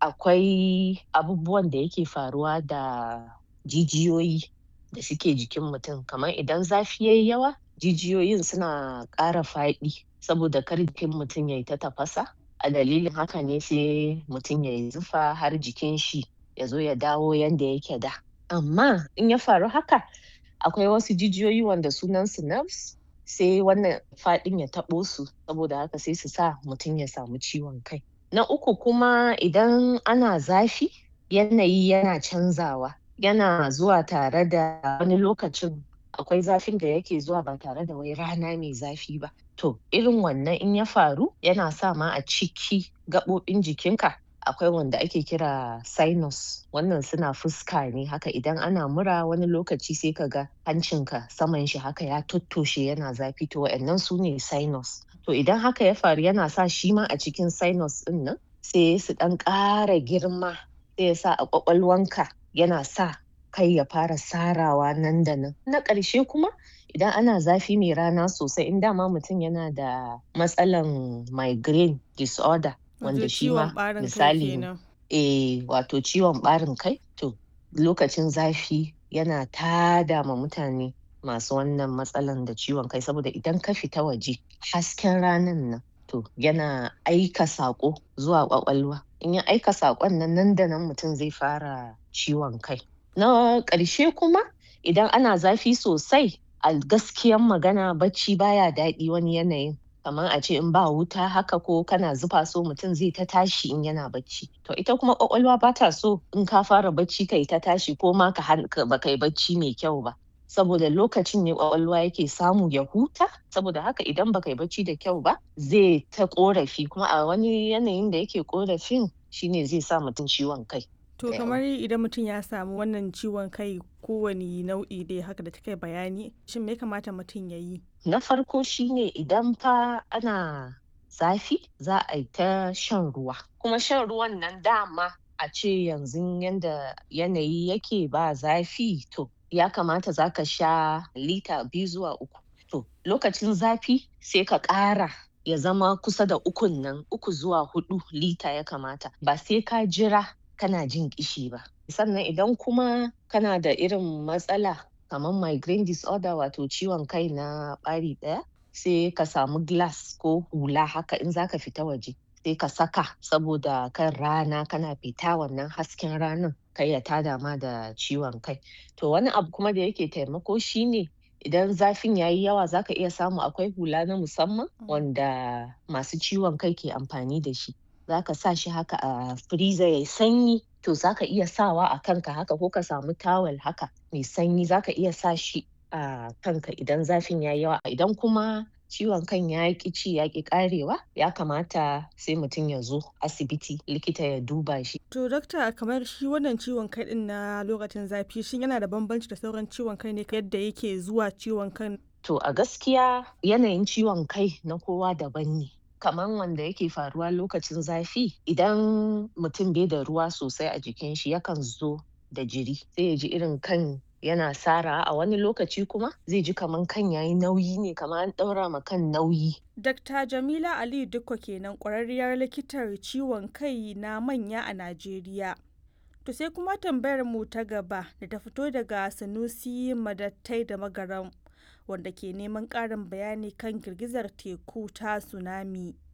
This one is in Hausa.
akwai abubuwan da yake faruwa da jijiyoyi da suke jikin mutum kamar idan zafi yayi yawa jijiyoyin suna ƙara faɗi saboda kar jikin mutum yayi ta tafasa a dalilin haka ne sai mutum yayi zufa har jikin shi ya zo ya dawo yanda yake da amma in ya faru haka akwai wasu jijiyoyi wanda sunan su nerves sai wannan faɗin ya taɓo su saboda haka sai su sa mutum ya samu ciwon kai na uku kuma idan ana zafi yanayi yana canzawa yana zuwa tare da wani lokacin akwai zafin da yake zuwa ba tare da wai rana mai zafi ba to irin wannan in ya faru yana sa ma a ciki gaɓoɓin jikinka akwai wanda ake kira sinus wannan suna fuska ne haka idan ana mura wani lokaci sai ka ga hancinka saman shi haka ya tottoshe yana zafi to wa'annan su ne sinus to idan haka ya faru yana sa shi ma a cikin sinus ɗin nan sai su ɗan ƙara girma sai ya sa a ƙwaƙwalwanka yana sa kai ya fara sarawa nan da nan na ƙarshe kuma idan ana zafi mai rana sosai in dama mutum yana da matsalan migraine disorder wanda shi ma misali eh wato ciwon ɓarin kai to lokacin zafi yana tada ma mutane masu wannan matsalan da ciwon kai saboda idan ka fita waje hasken ranan nan to yana aika saƙo zuwa ƙwaƙwalwa in ya aika saƙon nan nan da nan mutum zai fara ciwon kai na ƙarshe kuma idan ana zafi sosai a gaskiyan magana bacci baya daɗi wani yanayin kamar a ce in ba wuta haka ko kana zufa so mutum zai ta tashi in yana bacci to ita kuma ƙwaƙwalwa bata so in ka fara bacci kai ta tashi ko ma ka ba kai bacci mai kyau ba saboda lokacin ne ƙwaƙwalwa yake samu ya huta saboda haka idan baka yi bacci da kyau ba zai ta ƙorafi kuma a wani yanayin da yake ƙorafin shine zai sa mutum ciwon kai To kamar idan mutum ya samu wannan ciwon kai kowane nau'i dai haka da kai bayani shin me kamata mutum ya yi? Na farko shine idan fa ana zafi za a yi ta shan ruwa kuma shan ruwan nan dama a ce yanzu yanda yanayi yake ba zafi to ya kamata za ka sha lita biyu zuwa uku to lokacin zafi sai ka ƙara ya zama kusa da ukun nan uku zuwa huɗu lita ya kamata ba sai ka jira kana jin ƙishi ba sannan idan kuma kana da irin matsala kamar migraine disorder wato ciwon kai na ɓari ɗaya sai ka samu glass ko hula haka in zaka fita waje sai ka saka saboda kan rana kana fita wannan hasken ranan kai ya tada ma da ciwon kai to wani abu kuma da yake taimako shine idan zafin yayi yawa zaka iya samu akwai hula na musamman wanda masu ciwon kai ke amfani da shi zaka sa shi haka a freezer yayi sanyi to zaka iya sawa a kanka haka ko ka samu tawel haka mai sanyi zaka iya sa shi a kanka idan zafin yayi yawa idan kuma ciwon kan ya ƙi ci ya ƙi ƙarewa ya kamata sai mutum ya zo asibiti likita ya duba shi. To dokta kamar shi wannan ciwon kai din na lokacin zafi shin yana da bambanci da sauran ciwon kai ne yadda yake zuwa ciwon kan? To a gaskiya yanayin ciwon kai na kowa daban ne. kamar wanda yake faruwa lokacin zafi idan mutum bai da ruwa sosai a jikin shi yakan zo da jiri sai ya ji irin kan yana sara a wani lokaci kuma zai ji kaman kan yayi nauyi ne kamar an ɗaura ma kan nauyi. Dr. Jamila Aliyu Dukko kenan ƙwararriyar likitar ciwon kai na manya a Najeriya. To sai kuma tambayar mu ta gaba da ta fito daga Sanusi Madattai da Magaram. wanda ke neman ƙarin bayani kan girgizar teku ta tsunami.